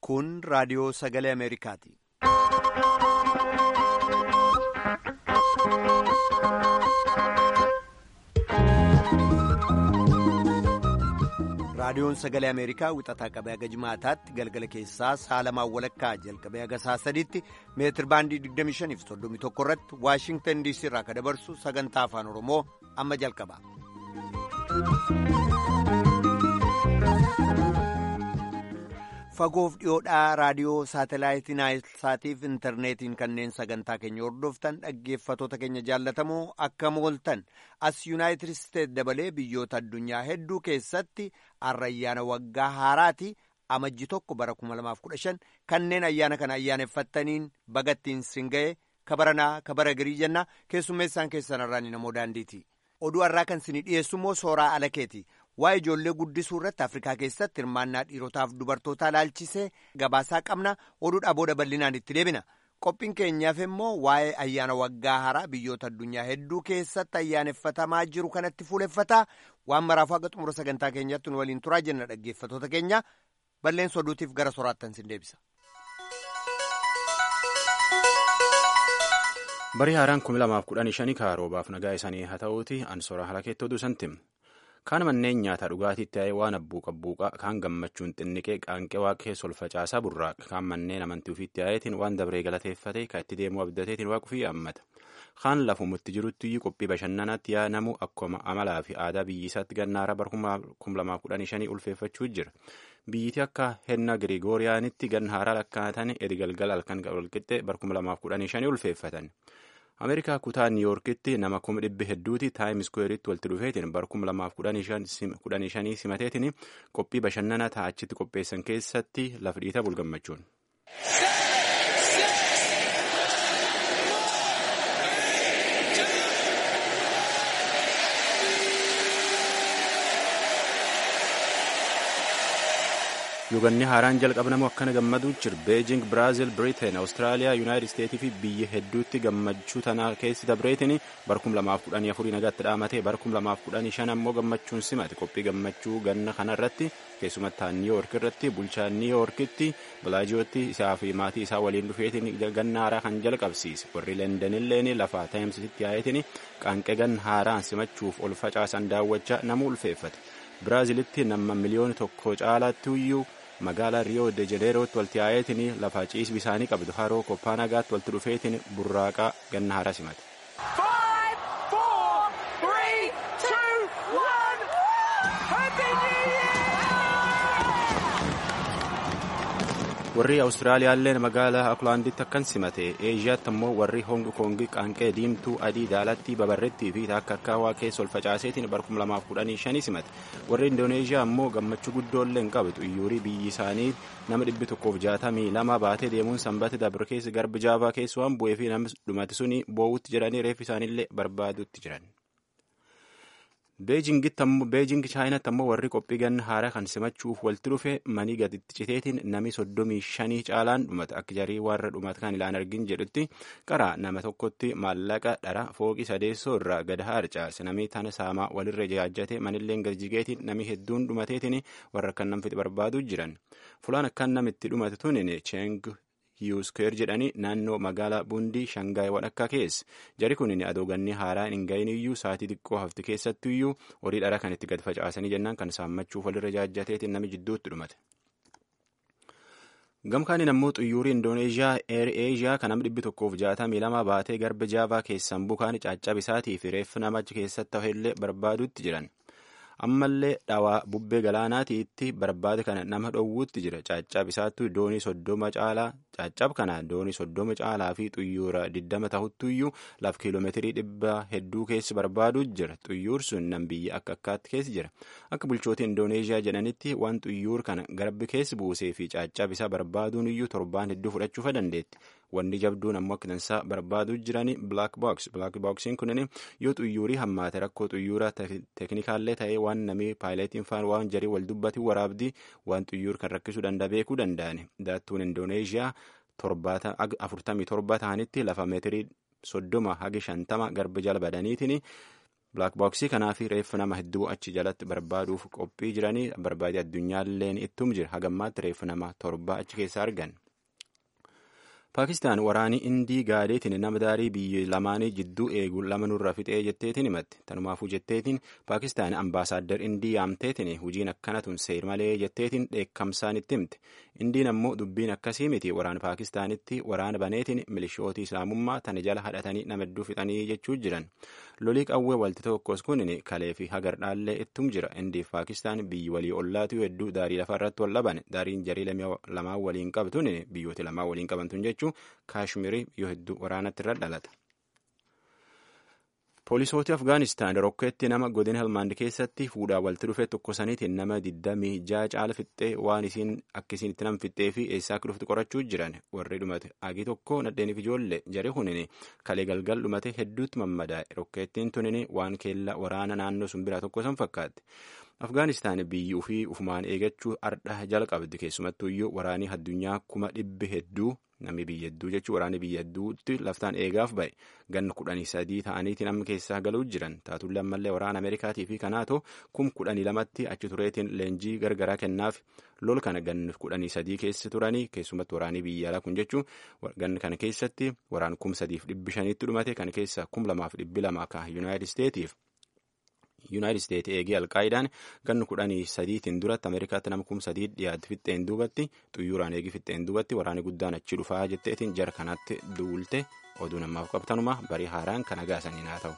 Kun raadiyoo sagalee Ameerikaati. Raadiyoon sagalee Ameerikaa wixataa qabee haga jimaataatti galgala keessaa saalamaan walakkaa jalqabee haga saa sadiitti meetir baandii 25 fi 31 irratti Waashingtan DC irraa kan dabarsu sagantaa afaan Oromoo amma jalqaba. Fagoof dhiyoodhaa raadiyoo saatalaayitii naayilsaatiif intarneetiin kanneen sagantaa keenya hordoftan dhaggeeffatoota keenya jaallatamoo akka mooltan as yuunaayitid isteet dabalee biyyoota addunyaa hedduu keessatti ayyaana waggaa haaraati amajji tokko bara 2015 kanneen ayyaana kana ayyaaneffattaniin bagattiin singa'ee kabaranaa kabara girii jennaa keessummeessaan keessan irraan namoo daandiiti oduu har'aa kan isinii dhiyeessu immoo sooraa alakeeti. waa'ee ijoollee guddisuu irratti afrikaa keessatti hirmaannaa dhiirotaaf dubartootaa ilaalchisee gabaasaa qabna oduudhaa booda bal'inaan itti deebina qophiin keenyaaf immoo waa'ee ayyaana waggaa haaraa biyyoota addunyaa hedduu keessatti ayyaaneffatamaa jiru kanatti fuuleffataa waan maraafuu haga xumura sagantaa keenyatti nu waliin turaa jenna dhaggeeffatoota keenya balleessa oduutiif gara soraattan sin deebisa. barii haaraan 2015 kaaroobaaf nagaa isaanii haa ta'uuti ansoora halakeetti oduu santim. kaan manneen nyaataa dhugaatiitti ta'ee waan abbuuqa abbuuqa kaan gammachuun xinniqee qaanqee waaqee solfacaasaa burraaqa kaan manneen amantii ofiitti ta'eetiin waan dabree galateeffate kan itti deemuu abdateetiin waaqufii haammata kaan lafumutti jirutti qophii bashannanaatti yaadamu akkuma amalaa fi aadaa biyyisaatti gannaara bara 2015 ulfeeffachuu jira biyyiti akka henna girigooriyaanitti gannaara lakkaa'atan edgalgal halkan walqixxee bara 2015 ulfeeffatan. ameerikaa kutaa niiyorkitti nama kuma dhibbi hedduuti taayim iskuweeritti walitti dhufeetiin bara kuma lamaaf kudhanii shanii simateetiin qophii bashannanaa ta'achitti qopheessan keessatti lafa dhiita bulgammachuun. yuuganni haaraan jalqabnamu akkana gammaduu jira beejing biraazil biriteen awustiraaliyaa yuunaayitid isteetii fi biyya hedduutti gammachuu tanaa keessi dabreetiin bara 2014 nagaatti dhaamatee bara 2015 ammoo gammachuun simate qophii gammachuu ganna kanarratti keessumattaa niiyoork irratti bulchaa niiyoorkitti bilaajiyootti isaa fi maatii isaa waliin dhufeetiin ganna haaraa kan jalqabsiise warri leendanilleen lafaa taayimsitti yaa'eetiin qaanqee ganna haaraan simachuuf ol facaasan daawwachaa nama ulfeeffate biraazilitti nama miliyoona tokko caalaatti iyyuu magaalaa riyoo de janeerootti walitti yaa'eetiin lafa ciis bisaanii qabdu haroo koppaanagaatti walitti dhufeetiin burraaqaa ganna haaraa simate. warri awustiraaliyaallee magaalaa akulaanditti akkan simate eeshiyaatti ammoo warri hongi koongi qaanqee diimtuu adii daalatti babarrettii fi akka akka waaqee ol facaaseetiin bara 2015 simate warri indooneeshiyaa ammoo gammachuu guddoollee hin qabdu iyyuurii biyyi isaanii nama dhibbi tokkoof jaatamii lama baatee deemuun sanbata dabre keessa garba jaavaa keessa waan bu'ee fi namni dhumate suni boo'utti jedhanii reeffi isaaniillee barbaadutti jiran. beejing chaayinaatti ammoo warri qophii ganna haaraa kan simachuuf walitti dhufe manii gaditti citeetiin nami soddomii shanii caalaan dhumate akka jarii warra dhumate kan ilaan argin jedhutti qaraa nama tokkotti maallaqa dhara fooqii sadeessoo irraa gad harcaase namni tana saamaa walirra jaajjate manilleen gadi nami hedduun dhumateetiin warra akkan namfiti barbaaduu jiran fulaan akkan namitti dhumate tunin cheng hiyuuskeer jedhanii naannoo magaalaa bundii shangaay wadhakkaa keessa jari kun adooganni haaraan hin gahin iyyuu saatii xiqqoo hafti keessattu iyyuu horii dhara kan itti gad facaasanii jennaan kan saammachuuf walirra jaajjateetiin nami jidduutti dhumate. gamkaaniin ammoo xuyyuurii indooneeshiyaa eer eeshiyaa kan nama dhibbi tokkoof jaatamii lama baatee garba jaavaa keessan bukaan caccabisaatii fi reeffi namachi keessatti hafeellee barbaadutti jiran. ammallee dhawaa bubbee galaanaatiitti barbaade kana nama dhowwuutti jira caccab isaattu doonii soddoma caalaa caccab kana doonii soddoma caalaa fi xuyyuura diddama tahuttuyyuu laf kiiloomeetirii dhibba hedduu keessa barbaaduu jira xuyyuur sun nam biyya akka akkaatti keessa jira akka bulchoota indooneeshiyaa jedhanitti waan xuyyuur kana garbi keessa buusee fi caccab isaa barbaaduun iyyuu torbaan hedduu fudhachuufa dandeetti wanni jabduun ammoo akka tansaa barbaaduu jirani black box black boxiin kunin yoo xuyyuurii hammaate rakkoo xuyyuuraa teeknikaallee ta'ee waan namii paayileetiin faan waan jarii wal dubbati waraabdii waan xuyyuur kan rakkisuu danda'a beekuu danda'ani daattuun indooneeshiyaa afurtamii torba ta'anitti lafa meetirii soddoma hagi shantama garba jala badaniitiin Black Box kanaaf reeffa nama hedduu achi jalatti barbaaduuf qophii jiranii barbaadee addunyaalleen ittum jira hagammaatti reeffa nama torba achi keessa argan. Paakistaan waraanii Indii gaadeetiin nama daarii biyya lamaanii jidduu eegu lama nurra fixee jetteetiin himatti. Tanumaafuu jetteetiin Paakistaan ambaasaaddar Indii yaamteetiin hojiin akkanatun seer malee jetteetiin dheekkamsaan itti himte. Indiin ammoo dubbiin akkasii miti waraana Paakistaanitti waraana baneetiin milishootii islaamummaa tana jala hadhatanii nama hedduu fixanii jechuu jiran. Lolii qawwee walti tokkos kun kalee fi hagardhaallee ittum jira. Indiif Paakistaan biyyi walii ollaatu hedduu daarii lafa irratti wal dhaban. Daariin jarii lamaan waliin qabtun biyyooti lamaan waliin qabantuun jechuun kaashmirii yoo hedduu waraanatti irra dhalata. Poolisooti Afgaanistaan rokkeetti nama godina Helmaand keessatti fuudhaa walitti dhufee tokkosaniitiin nama 26 caala fixxee waan isiin akkasiin itti nam fixxee fi eessaa akka dhuftu qorachuu jiran warri dhumate agii tokko nadheeniif ijoollee jari hunini kalee galgal dhumate hedduutti mammadaa'e rokkeettiin tunini waan keella waraana naannoo sun biraa tokko san fakkaatti. Afgaanistaan biyyi ufii ufumaan eegachuu ardha jala qabdi keessumattuu iyyuu waraanii addunyaa kuma dhibbi hedduu namni biyya hedduu jechuun waraanni biyya hedduutti laftaan eegaaf ba'e ganna kudhanii sadii ta'aniiti namni keessaa galuu jiran taatullee ammallee waraana Ameerikaatii fi kanaatoo kum kudhanii lamatti achi tureetiin leenjii gargaraa kennaaf lol kana ganna kudhanii sadii keessa turanii keessumatti waraanii biyya alaa kun jechuun ganna kana keessatti waraan kum sadiif dhibbi shaniitti dhumate kana keessa kum lamaaf dhibbi lama ka yuunaayitid isteetiif. yuunaayitid isteetsi eegee alqaayidaan ganna kudhanii sadiitiin duratti ameerikaatti nama kum sadii dhiyaate fixxeen duubatti xuyyuraan eegi fixxeen duubatti waraanni guddaan achi dhufaa jetteetiin jara kanatti duulte oduu namaaf qabtanuma barii haaraan kan agaasaniin haa ta'u.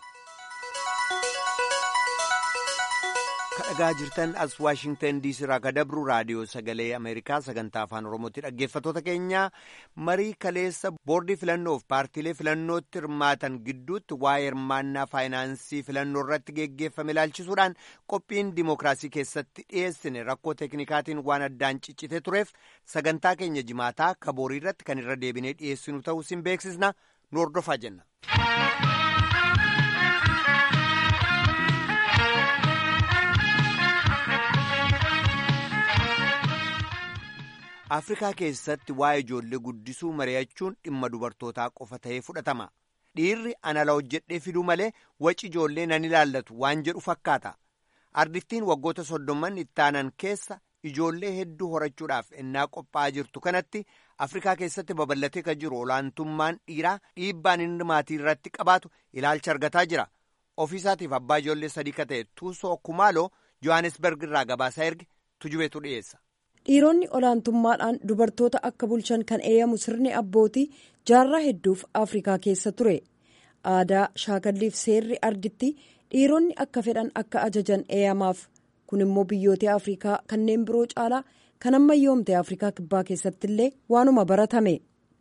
kadhagaa jirtan as waashingtan diisii irraa ka dabru raadiyoo sagalee ameerikaa sagantaa afaan oromootti dhaggeeffattoota keenya marii kaleessa boordii filannoof paartiilee filannootti hirmaatan gidduutti waa'ee hirmaannaa faayinaansii filannoo irratti geggeeffame ilaalchisuudhaan qophiin dimookiraasii keessatti dhiyeessine rakkoo teeknikaatiin waan addaan ciccite tureef sagantaa keenya jimaataa kaboorii irratti kan irra deebinee dhiyeessinu ta'uu sin beeksisna nu hordofaa jenna. afrikaa keessatti waa'ee ijoollee guddisuu mari'achuun dhimma dubartootaa qofa ta'ee fudhatama dhiirri anala hojjedhee fiduu malee waci ijoollee nan ilaallatu waan jedhu fakkaata ardiftiin waggoota soddomman ittaanan keessa ijoollee hedduu horachuudhaaf ennaa qophaa'aa jirtu kanatti afrikaa keessatti babal'atee kan jiru olaantummaan dhiiraa dhiibbaan inni maatii irratti qabaatu ilaalcha argataa jira ofiisaatiif abbaa ijoollee sadii ka ta'e tuusoo kumaaloo johannesberg irraa gabaasaa erge tujubeetu dhiyeessa. dhiironni olaantummaadhaan dubartoota akka bulchan kan eeyyamu sirni abbootii jaarraa hedduuf afrikaa keessa ture aadaa shaakalliif seerri arditti dhiironni akka fedhan akka ajajan eeyyamaaf kun immoo biyyoota afrikaa kanneen biroo caalaa kan ammayyoomte afrikaa kibbaa keessatti illee waanuma baratame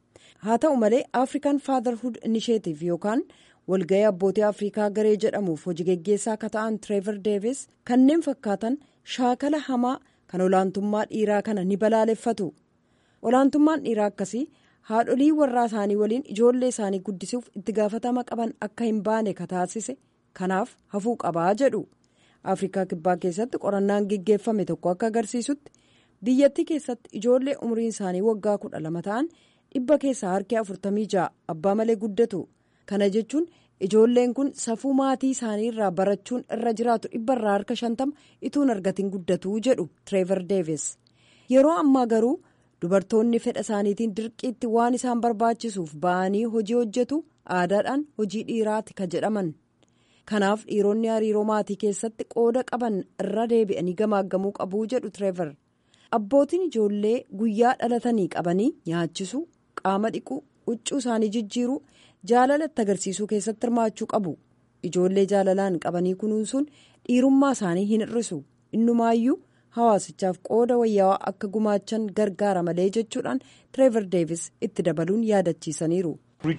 haa ta'u malee african fatherhood initiative yookaan walga'ii abbootii afrikaa garee jedhamuuf hojii geggeessaa akka ta'an tireever deevis kanneen fakkaatan shaakala hamaa. kan olaantummaa dhiiraa kana ni balaaleffatu olaantummaan dhiiraa akkasii haadholii warraa isaanii waliin ijoollee isaanii guddisuuf itti gaafatama qaban akka hin baane ka taasise kanaaf hafuu qabaa jedhu afrikaa kibbaa keessatti qorannaan geggeeffame tokko akka agarsiisutti biyyattii keessatti ijoollee umriin isaanii waggaa kudha lama ta'an dhibba keessaa harki afurtamii ja'a abbaa malee guddatu kana jechuun ijoolleen kun safuu maatii isaanii irraa barachuun irra jiraatu dhibba irraa harka shantama ituun argatiin guddatuu jedhu tireever deevis yeroo ammaa garuu dubartoonni fedha isaaniitiin dirqiitti waan isaan barbaachisuuf ba'anii hojii hojjetu aadaadhaan hojii dhiiraati ka jedhaman kanaaf dhiironni hariiroo maatii keessatti qooda qaban irra deebi'anii gamaaggamuu qabuu jedhu tireever abbootiin ijoollee guyyaa dhalatanii qabanii nyaachisuu qaama dhiquu huccuu isaanii jijjiiruu. jaalalatti agarsiisuu keessatti hirmaachuu qabu ijoollee jaalalaan qabanii kunuunsuun dhiirummaa isaanii hin hir'isu innumaayyuu hawaasichaaf qooda wayyaawaa akka gumaachan gargaara malee jechuudhaan tireever deevis itti dabaluun yaadachiisaniiru.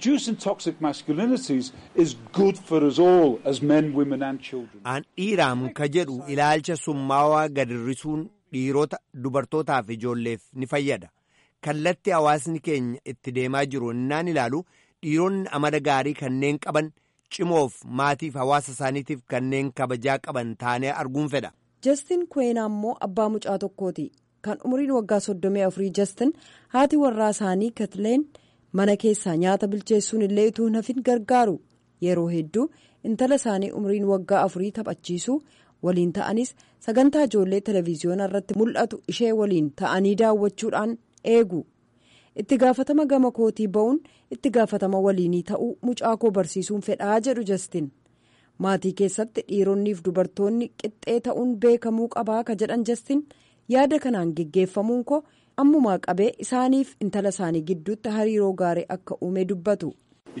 An dhiiraam ka jedhu ilaalcha summaawaa gad hir'isuun dhiirota dubartootaaf ijoolleef ni fayyada kallatti hawaasni keenya itti deemaa jiru innaan ilaalu. dhiironni amala gaarii kanneen qaban cimoof maatiif hawaasa isaaniitiif kanneen kabajaa qaban taanee arguun fedha. Jastin Kweenaa immoo abbaa mucaa tokkooti. Kan umriin waggaa soddomii afurii Jastin haati warraa isaanii Katleen mana keessaa nyaata bilcheessuun illee utuu hafin gargaaru. yeroo hedduu intala isaanii umriin waggaa afurii taphachiisuu waliin ta'anis sagantaa ijoollee televezyiyoonaa irratti mul'atu ishee waliin ta'anii daawwachuudhaan eegu itti gaafatama gama kootii ba'uun itti gaafatama waliinii ta'uu mucaa koo barsiisuun fedhaa jedhu jastin maatii keessatti dhiironniif dubartoonni qixxee ta'uun beekamuu qabaa ka jedhan jastin yaada kanaan geggeeffamuun koo ammumaa qabee isaaniif intala isaanii gidduutti hariiroo gaarii akka uume dubbatu.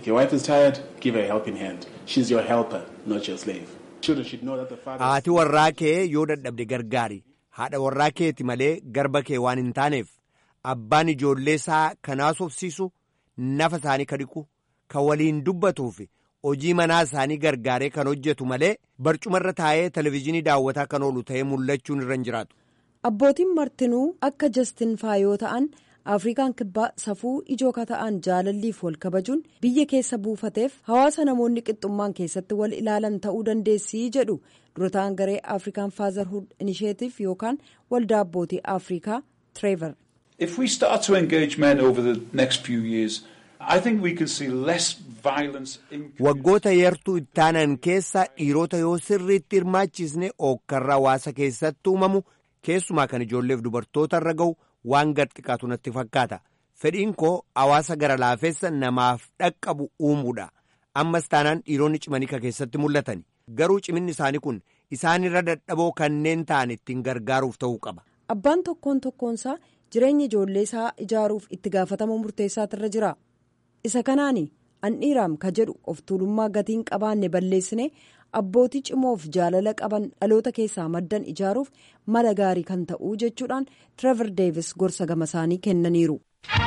haati warraa kee yoo dadhabde gargaari haadha warraa keeti malee garba kee waan hin taaneef abbaan ijoollee isaa kanaas obsiisu nafa isaanii ka dhiqu ka waliin dubbatuuf hojii manaa isaanii gargaaree kan hojjetu malee barcumarra taa'ee televezyiinii daawwataa kan oolu ta'ee mul'achuun irra hin jiraatu. abbootiin martinuu akka jastin faayoo ta'an afrikaan kibbaa safuu ijoo ka ta'an jaalalliif wal kabajuun biyya keessa buufateef hawaasa namoonni qixxummaan keessatti wal ilaalan ta'uu dandeessii jedhu durataan garee afrikaan faazarhud inisheetiif yookaan waldaa abbootii afrikaa tireever. If we start to engage men over the next few years, I think we can see less violence. Waggoota yartuu ittaanan keessa dhiirota yoo sirriitti hirmaachisne ookkarra hawaasa keessatti uumamu keessumaa kan ijoolleef dubartoota irra ga'u waan gad xiqqaatu natti fakkaata. Fedhiin koo hawaasa gara laafessa namaaf dhaqqabu uumuudha. Ammas taanaan dhiironni cimanii ka keessatti mul'atan. Garuu ciminni isaanii kun isaan irra dadhaboo kanneen ta'an ittiin gargaaruuf ta'uu qaba. Abbaan tokkoon tokkoonsaa jireenya ijoollee isaa ijaaruuf itti gaafatama murteessaatirra jira. Isa kanaani andhiiraam ka jedhu of tuulummaa gatiin qabaanne balleessine abbootii cimoof jaalala qaban dhaloota keessaa maddan ijaaruuf mala gaarii kan ta'uu jechuudhaan Trevor Davis gorsa gama isaanii kennaniiru.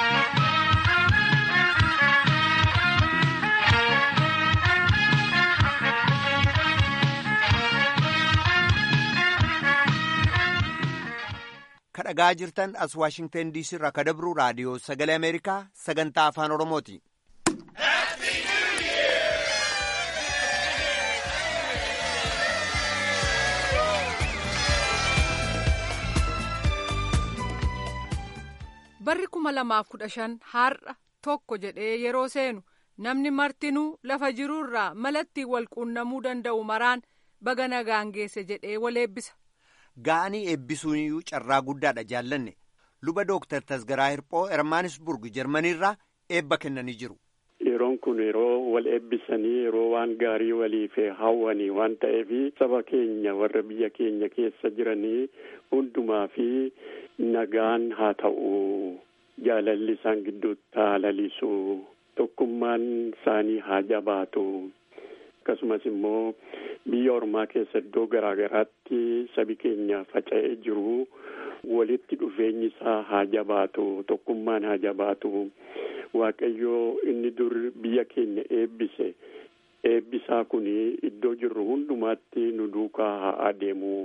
kadhagaa jirtan as waashingtan diisii irraa ka dabru raadiyoo sagalee ameerikaa sagantaa afaan oromooti. barri kuma lamaaf kudha shan har'a tokko jedhee yeroo seenu namni martinuu lafa jiruurraa malatti wal quunnamuu danda'u maraan baga nagaan geesse jedhee wal eebbisa. Ga'anii eebbisuuniyyuu carraa guddaadha jaallanne luba dooktar Tasgaraa Hirphoo Ermaanisburg Jarmaniirraa eebba kennanii jiru. Yeroon kun yeroo wal eebbisanii yeroo waan gaarii waliif hawwanii waan ta'eef saba keenya warra biyya keenya keessa jiranii hundumaa fi nagaan haa ta'u jaalalli isaan gidduutti haa lalisu tokkummaan isaanii haa jabaatu. akkasumas immoo biyya ormaa keessa iddoo garaa garaatti sabi keenya faca'ee jiru walitti dhufeenyi isaa haa jabaatu tokkummaan haa jabaatu waaqayyoo inni dur biyya keenya eebbise eebbisaa kun iddoo jirru hundumaatti nu duukaa haa adeemu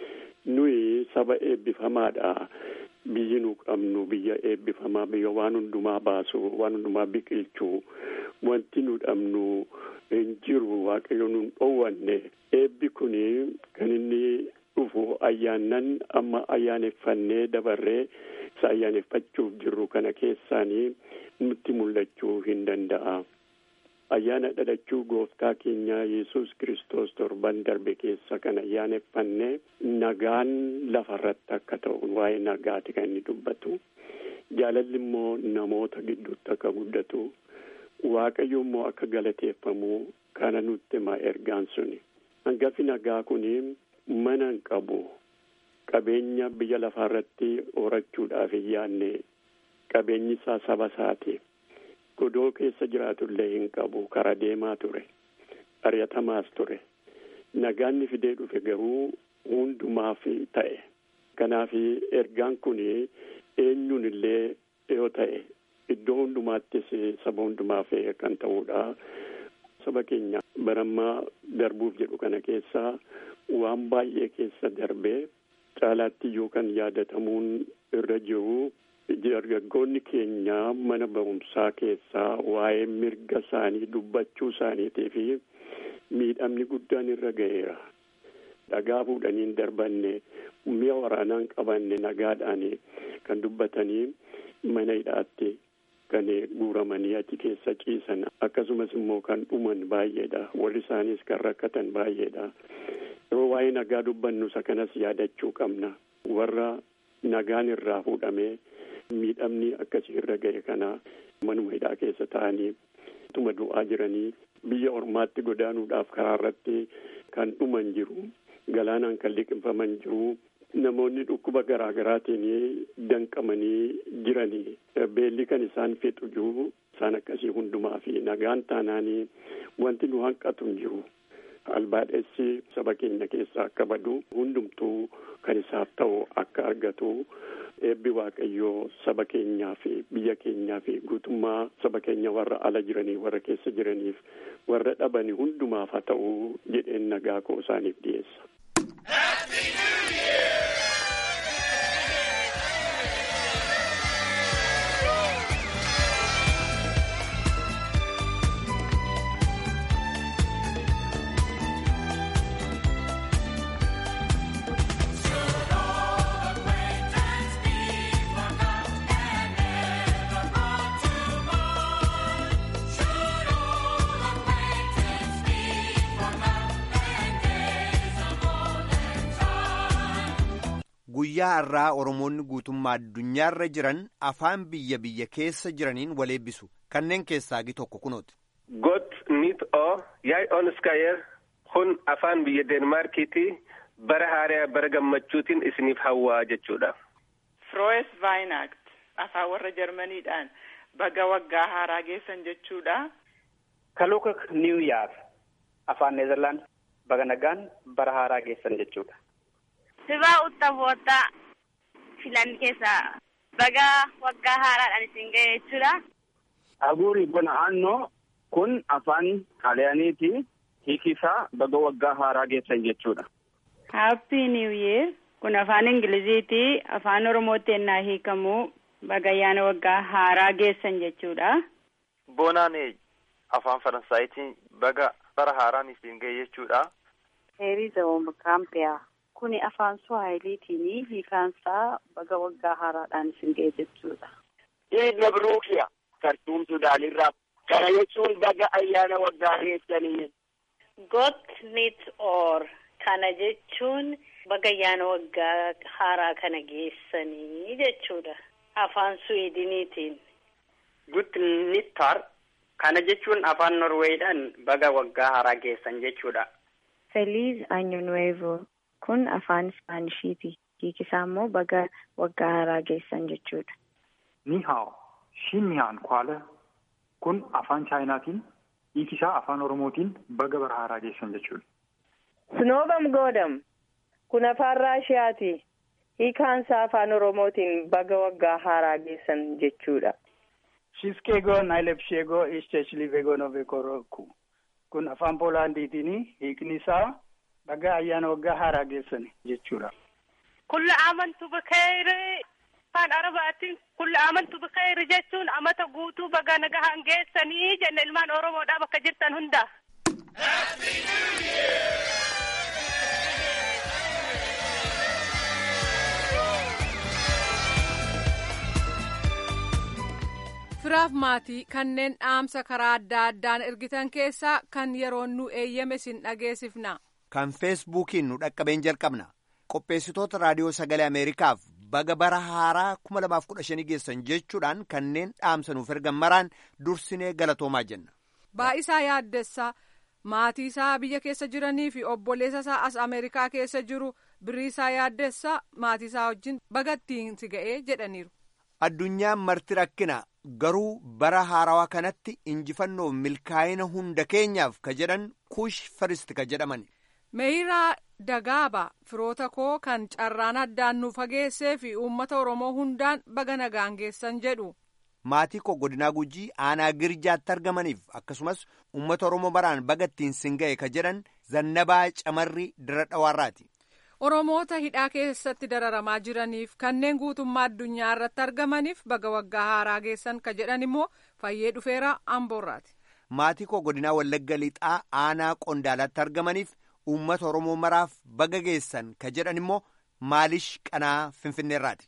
nuyi saba eebbifamaadha biyyi nu qabnu biyya eebbifamaa biyya waan hundumaa baasu waan hundumaa biqilchu wanti nu dhabnu. hin jiru waaqayyo nun dhoowwanne eebbi kun kan inni dhufu ayyaannan amma ayyaaneffannee dabarree isa ayyaaneffachuuf jirru kana keessaanii nutti mul'achuu hin danda'a. Ayyaana dhalachuu gooftaa keenya yesus kristos torban darbe keessa kan ayyaaneffanne nagaan lafarratti akka ta'u waa'ee nagaati kan inni dubbatu. Jaalalli immoo namoota gidduutti akka guddatu. Waaqayyo immoo akka galateeffamu kana nutti hima ergaan suni. Hangafi nagaa kun mana hin qabu. Qabeenya biyya lafaarratti horachuudhaaf hin yaadne qabeenyi isaa saba isaati. Godoo keessa jiraatullee hin qabu. Kara deemaa ture. Ari'atamaas ture. Nagaanni fidee dhufe garuu hundumaaf ta'e. Kanaaf ergaan kun eenyuun illee yoo ta'e. Iddoo hundumaattis saba hundumaaf kan ta'udha. Saba keenya barammaa darbuuf jedhu kana keessaa waan baay'ee keessa darbee caalaatti iyyuu kan yaadatamuun irra jiru dargaggoonni keenya mana barumsaa keessaa waa'ee mirga isaanii dubbachuu isaaniitii fi miidhamni guddaan irra ga'eera. Dhagaa fuudhanii hin darbanne mi'a waraanaa hin qabanne nagaadhaan kan dubbatanii mana hidhaatti. kan guuramanii achi keessa ciisan akkasumas immoo kan dhuman baay'eedha warri isaanis kan rakkatan baay'eedha yeroo waa'ee nagaa dubbannu isa kanas yaadachuu qabna warra nagaan irraa fuudhamee miidhamni akkasii irra ga'e kana manuma hidhaa keessa ta'anii tuma du'aa jiranii biyya ormaatti godaanuudhaaf karaa irratti kan dhuman jiru galaanaan kan liqimfaman jiru namoonni dhukkuba garaa garaatiin danqamanii jiranii beelli kan isaan fixu jiru isaan akkasii hundumaa fi nagaan taanaanii wanti nu hanqatu hin jiru albaadhessi saba keenya keessaa akka badu hundumtuu kan isaaf ta'u akka argatu eebbi waaqayyoo saba keenyaa fi biyya keenyaa fi guutummaa saba keenya warra ala jiranii warra keessa jiraniif warra dhabani hundumaaf haa ta'u jedheen nagaa koo isaaniif dhiyeessa. guyyaa har'aa oromoonni guutummaa addunyaarra jiran afaan biyya biyya keessa jiraniin wal eebbisu kanneen keessaa gi tokko kunooti. got nit o yaay onskayer kun afaan biyya deenmaarkiiti bara haaraa bara gammachuutiin isiniif hawwaa jechuudha. Froes Vaayinaakt afaan warra Jarmaniidhaan baga waggaa haaraa geessan jechuudha. Kalukak New Year afaan Neezerlaand baga nagaan bara haaraa geessan jechuudha. Sibaa uttafoota filan keessaa baga waggaa haaraadhaan isin ga'e jechuudha. Aguuri bona aannoo kun afaan xaaliyaaniiti hiikisaa baga waggaa haaraa geessan jechuudha. Happy New Year kun afaan Ingiliziiti afaan Oromootti ennaa hiikamu baga ayyaana waggaa haaraa geessan jechuudha. Bonaane afaan Faransaayitiin baga bara haaraan isin ga'e jechuudha. Heriza Womkaampiyaa kuni afaan Suwaahiliitiin hiikaansaa baga waggaa haaraadhaan isin ga'e jechuudha. Iid Mabruukiya kartuum Sudaanirraa kana jechuun baga ayyaana waggaa geessanii. Got nit or kana jechuun baga ayyaana waggaa haaraa kana geessanii jechuudha. Afaan Suweediniitiin. Gut nittar kana jechuun afaan Norweedhaan baga waggaa haaraa geessan jechuudha. Feliz Año Nuevo kun afaan Ispaanishiti. Hiikisaa immoo baga waggaa haaraa geessan jechuudha. Ni hao, Shiniyaan Kwaala kun afaan Chaayinaatiin hiikisaa afaan Oromootiin baga bara haaraa geessan jechuudha. Snoobam Goodam kun afaan Raashiyaati. Hiikaansaa afaan Oromootiin baga waggaa haaraa geessan jechuudha. Shiskego Nailepshego Ishteshilivego Novekoroku kun afaan Poolaandiitiin hiikni isaa baga ayyaana waggaa haaraa geessan jechuudha. Kulla amantu bakayri afaan Arabaatiin kulla amantu bakayri jechuun amata guutuu baga nagahaan geessanii jenna ilmaan Oromoodhaa bakka jirtan hunda. firaaf maatii kanneen dhaamsa karaa adda addaan ergitan keessaa kan yeroon nu eeyyame sin dhageessifna. kan feesbuukiin nu dhaqqabeen jalqabna qopheessitoota raadiyoo sagalee ameerikaaf baga bara haaraa 2015 geessan jechuudhaan kanneen dhaamsa nuuf ergan maraan dursinee galatoomaa jenna. Baa'isaa yaaddessaa maatii isaa biyya keessa jiranii fi obboleessa isaa as ameerikaa keessa jiru biriisaa yaaddessaa maatii isaa wajjin bagattiin si ga'ee jedhaniiru. Addunyaan marti rakkina garuu bara haarawaa kanatti injifannoo milkaa'ina hunda keenyaaf ka jedhan kuush firisti ka jedhaman. Meeyiraa Dagaaba firoota koo kan carraan addaan nu fageessee fi uummata Oromoo hundaan baga nagaan geessan jedhu. Maatii koo godinaa gujii aanaa girjaatti argamaniif akkasumas uummata Oromoo baraan baga ittiin sin ga'e ka jedhan zannabaa camarrii dira dhawaarraati. Oromoota hidhaa keessatti dararamaa jiraniif kanneen guutummaa addunyaa irratti argamaniif baga waggaa haaraa geessan ka jedhan immoo fayyee dhufeera amboorraati. Maatii koo godinaa Wallagga Lixaa aanaa Qondaalaatti argamaniif uummata Oromoo maraaf baga geessan ka jedhan immoo maalish qanaa Finfinneerraati.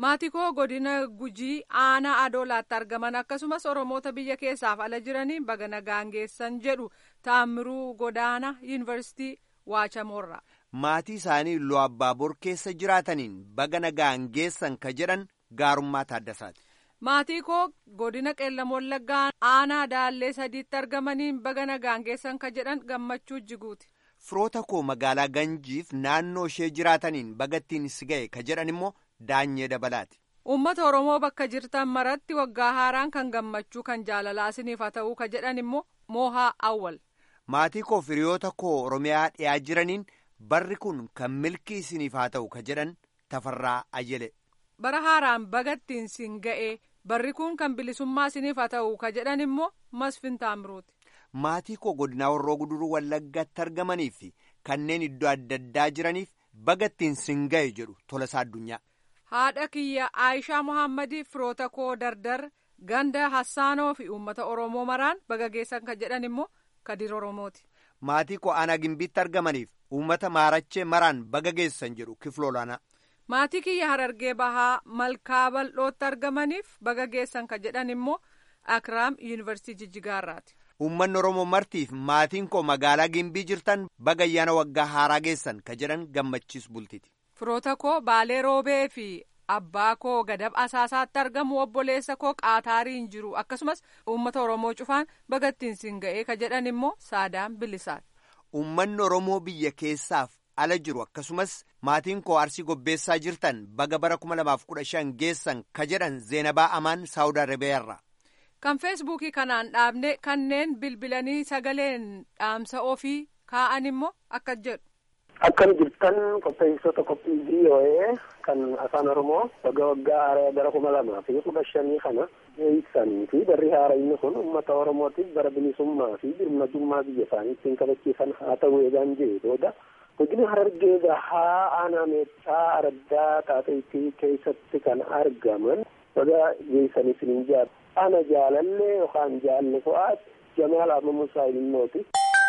maatii koo godina gujii aanaa adoolaatti argaman akkasumas oromoota biyya keessaaf ala jiraniin baga nagaan geessan jedhu taammiruu godaana yuunivarsiitii waachamoorra. maatii isaanii Iluu Abbaaboor keessa jiraataniin baga nagaan geessan ka jedhan gaarummaa taaddasaati. maatii koo godina qeellam wallaggaa aanaa daallee sadiitti argamaniin baga nagaan geessan ka jedhan gammachuu jiguuti. firoota koo magaalaa ganjiif naannoo ishee jiraataniin bagattiin si ga'e ka jedhan immoo daanyee dabalaati. uummata oromoo bakka jirtan maratti waggaa haaraan kan gammachuu kan jaalalaa isiniif haa ta'uu ka jedhan immoo moohaa awwal. maatii koo firiyoota koo oromiyaa dhiyaa jiraniin barri kun kan milkii isiniif haa ta'u ka jedhan tafarraa ajele. bara haaraan bagattiin sin ga'e barri kun kan bilisummaa isiniif haa ta'u ka jedhan immoo masfin taamruuti. maatii koo godinaa warroo guduruu wallaggaatti argamanii fi kanneen iddoo adda addaa jiraniif bagattiin sin ga'e jedhu tolasaa addunyaa. haadha kiyya aayishaa mohaammadii firoota koo dardar ganda hassaanoo fi uummata oromoo maraan baga geessan ka jedhan immoo kadir oromooti. maatii koo aanaa gimbiitti argamaniif uummata maarachee maraan baga geessan jedhu kifloolaanaa. maatii kiyya harargee bahaa malkaa bal'ootti argamaniif baga geessan ka jedhan immoo akiraam yuunivarsiitii jijjigaarraati. uummanni oromoo martiif maatiin koo magaalaa gimbii jirtan baga ayyaana waggaa haaraa geessan ka jedhan gammachiis bultiti. firoota koo baalee roobee fi abbaa koo gadab asaasaatti argamu obboleessa koo qaataariin jiru akkasumas uummata oromoo cufaan bagattiin sin ga'ee ka jedhan immoo saadaan bilisaati. uummanni oromoo biyya keessaaf ala jiru akkasumas maatiin koo arsii gobbeessaa jirtan baga bara 2015 geessan ka jedhan zeenabaa amaan saawud arabiyaarra. kan feesbuukii kanaan dhaabne kanneen bilbilanii sagaleen dhaamsa ofii kaa'an immoo akka jedhu. Akkam jirtan qopheessitoota qophii VOA kan afaan Oromoo baga waggaa haaraa bara kuma lamaa fi kudha shanii kana beeksisanii fi barri haaraa inni kun uummata Oromootiif bara bilisummaa fi birmadummaa biyya isaanii ittiin kabachiisan haa ta'u eegaan jee booda godina harargee bahaa aanaa meexxaa araddaa taateettii keessatti kan argaman baga geessanii isiniin jaal ana jaalallee yookaan jaalle fo'aat jamaal amamusaa ilmooti.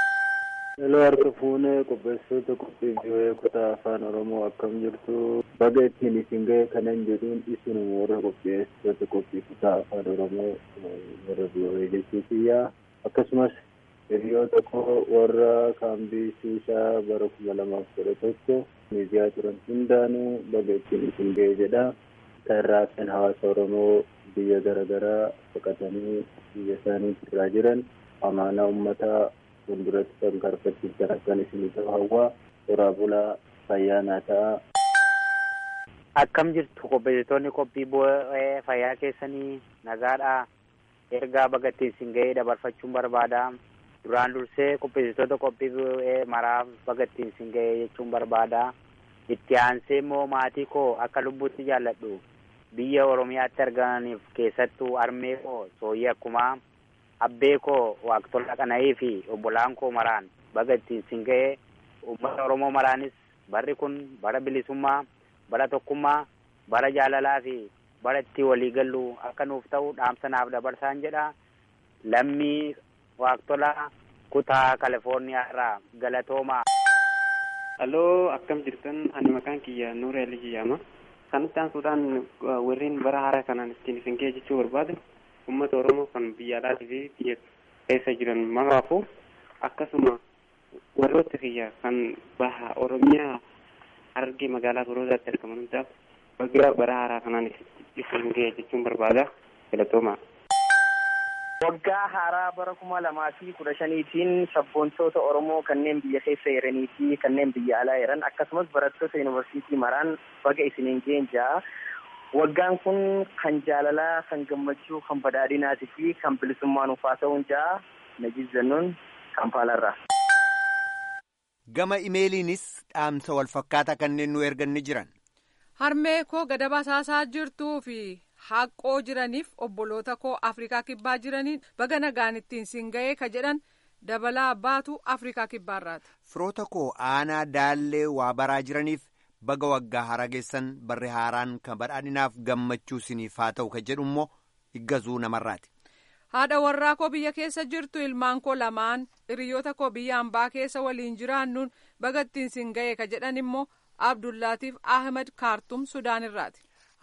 Hello harka fuunee qopheessitoota qophii biyyoee kutaa afaan Oromoo akkam jirtu baga ittiin isin ga'e kanan jedhuun isinuma warra qopheessitoota qophii kutaa afaan Oromoo warra biyyoee jechuutiyyaa akkasumas hiriyoota koo warra kaambii shiishaa bara kuma lamaaf kudha tokko miidiyaa turan hundaanuu baga ittiin isin ga'e jedha tarraafin hawaasa Oromoo biyya garaagaraa baqatanii biyya isaanii irraa jiran amaanaa uummataa fuulduratti kan karfachiisan akkan isin ta'u hawwaa toraa bulaa fayyaanaa ta'a. Akkam jirtu qopheessitoonni qophii bu'ee fayyaa keessanii nagaadha. Ergaa bagattiin isin ga'ee dabarfachuun barbaada. Duraan dursee qopheessitoota qophii bu'ee maraaf bagattiin isin ga'ee jechuun barbaada. Itti aansee immoo maatii koo akka lubbuutti jaalladhu. Biyya Oromiyaatti argamaniif keessattuu armee koo sooyyee akkumaa abbee koo waaqtola qana'ii fi obbolaan koo maraan baga ittiin isin ga'ee uummata oromoo maraanis barri kun bara bilisummaa bara tokkummaa bara jaalalaa fi bara itti walii gallu akka nuuf ta'u dhaamsa naaf dabarsaan jedha lammii waaqtolaa kutaa kalifoorniyaa irraa galatoomaa. Halloo akkam jirtan ani maqaan kiyya Nuura Alii jedhama. Kanatti aansuudhaan warreen bara haaraa kanaan ittiin isin ga'e jechuu barbaadu. uummata oromoo kan biyya alaatii fi biyya keessa jiran maraafu akkasuma warroota kiyya kan baha oromiyaa harargee magaalaa birootaatti argaman hundaaf baga bara haaraa kanaan isin ga'e jechuun barbaada galatooma. Waggaa haaraa bara kuma lamaa fi kudha shaniitiin sabboontoota Oromoo kanneen biyya keessa jiranii fi kanneen biyya alaa jiran akkasumas barattoota yuunivarsiitii maraan baga isiniin ga'een ja'a. Waggaan kun kan jaalalaa, kan gammachuu, kan badhaadhinaatii fi kan bilisummaa nuuf haa ta'uun ja'a Najiib Zannuun Kampaalarraa. Gama imeeliinis dhaamsa wal fakkaataa kanneen nu ergan ni jiran. Harmee koo gadaba saasaa jirtuu fi haqoo jiraniif obboloota koo Afrikaa kibbaa jiraniin baga nagaan ittiin siin ga'ee ka jedhan dabalaa baatu Afrikaa kibbaarraati. Firoota koo aanaa daallee waa baraa jiraniif. baga waggaa haaraa geessan barri haaraan kan badhaadhinaaf gammachuu isiniif haa ta'u kan jedhu immoo iggazuu namarraati. haadha warraa koo biyya keessa jirtu ilmaan koo lamaan hiriyoota koo biyya hambaa keessa waliin jiraannuun baga ittiin siin ga'e ka jedhan immoo abdullaatiif ahmed kaartum sudaan irraati.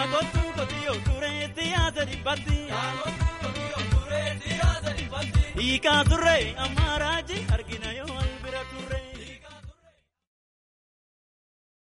yaa kottu kotiyo turee siyaasa dhibbatti hiikaa turre ammaaraaji